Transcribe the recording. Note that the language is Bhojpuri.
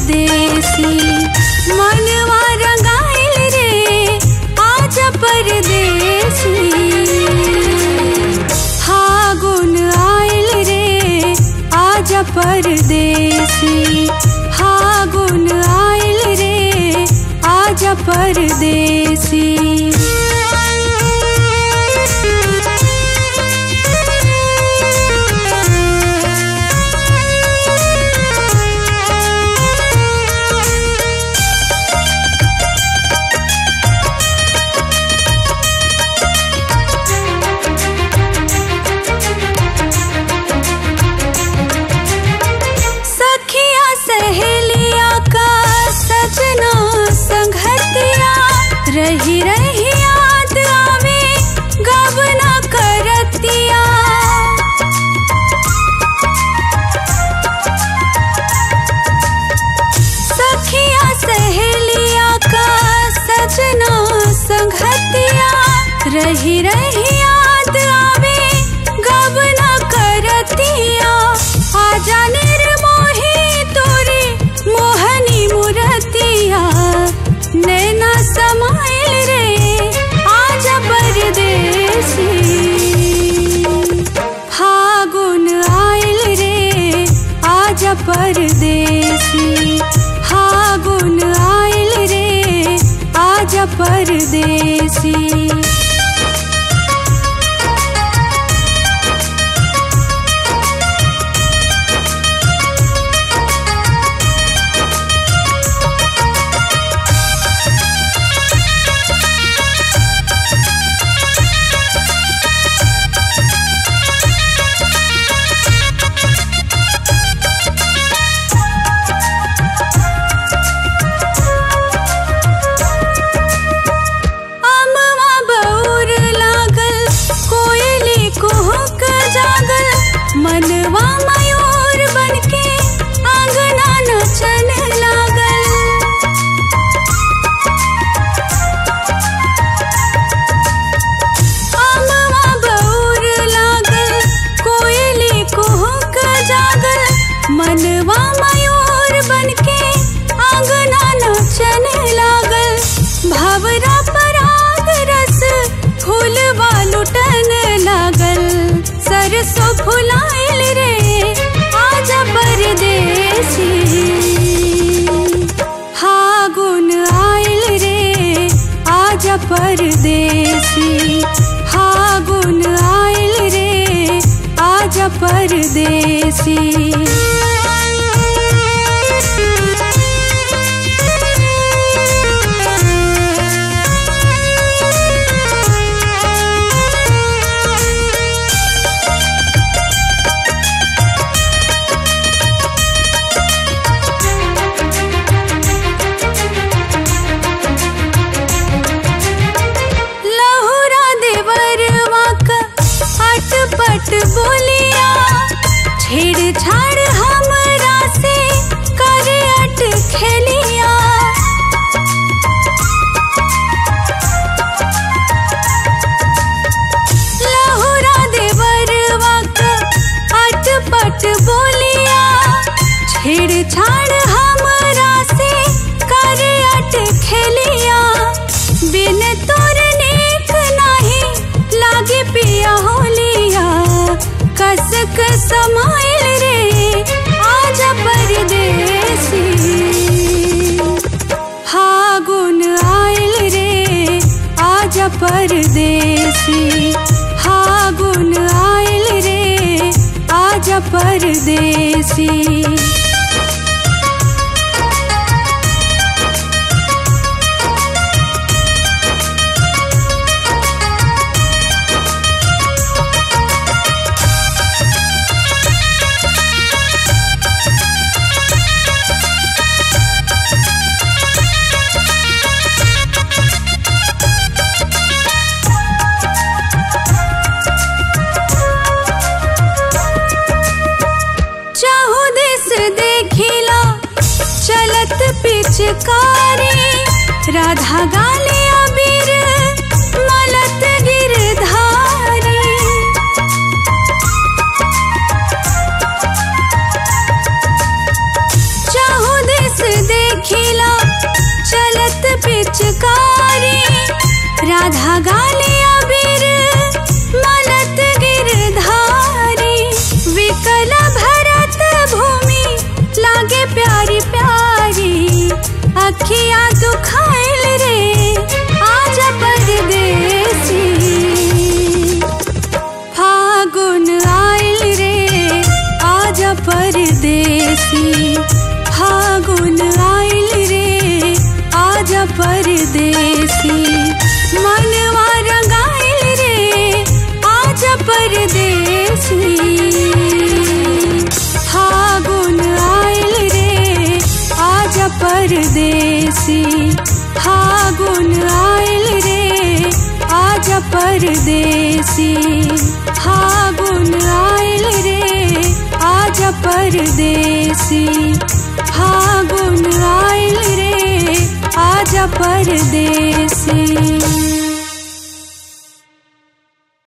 परदेसी मनवा रंगाइल रे आज परदेसी फागुन आइल रे आज परदेसी फागुन आइल रे आज परदेसी सखिया सहेलिया का सजना संगतिया रही रही याद आवे गबना करतिया सखिया सहेलिया का सजना संगतिया रही रही याद आवे गबना करतिया आजा निर्मोही तोरे मोहनी मुरतिया नैना समाइल रे आजा परदेसी फागुन आइल रे आजा परदेसी फागुन आइल रे आजा परदेसी अमवा बौर लागल कोयली कुहुक जागल मनवा मयूर बनके आंगना नचन लागल अमवा बौर लागल कोयली कुहुक जागल मनवा मयूर बनके आंगना नचन लागल भवरा पराग रस फूलवा लुटन लागल सरसों फुलाइल रे आजा परदेसी फागुन आइल रे आजा परदेसी फागुन आइल रे आजा परदेसी लहुरा देवरवा का अटपट बोलिया छेड़छाड़ हमरा से करे अट खेलिया लहुरा देवरवा का अटपट बोलिया छेड़छाड़ हमरा से करे अट खेलिया बिन तोर नेक नाही लागे पिया होलिया कसक समाइल रे आजा परदेसी फागुन आइल रे आजा परदेसी फागुन आइल रे आजा परदेसी चाहू देश देखिला चलत पिचकारी राधा गाले अबीर मलत गिरधारी चाहू देश राधा गाले अबीर मलत गिरधारी विकल भरत भूमि लागे प्यारी प्यारी अखियां दुखाइल रे आजा परदेसी फागुन आइल रे आजा परदेसी फागुन आइल रे आजा परदेसी मनवा रंगाइल रे आजा परदेसी फागुन आइल रे आजा परदेसी फागुन आइल रे आजा परदेसी फागुन आइल रे आजा परदेसी फागुन आइल रे आजा परदेसी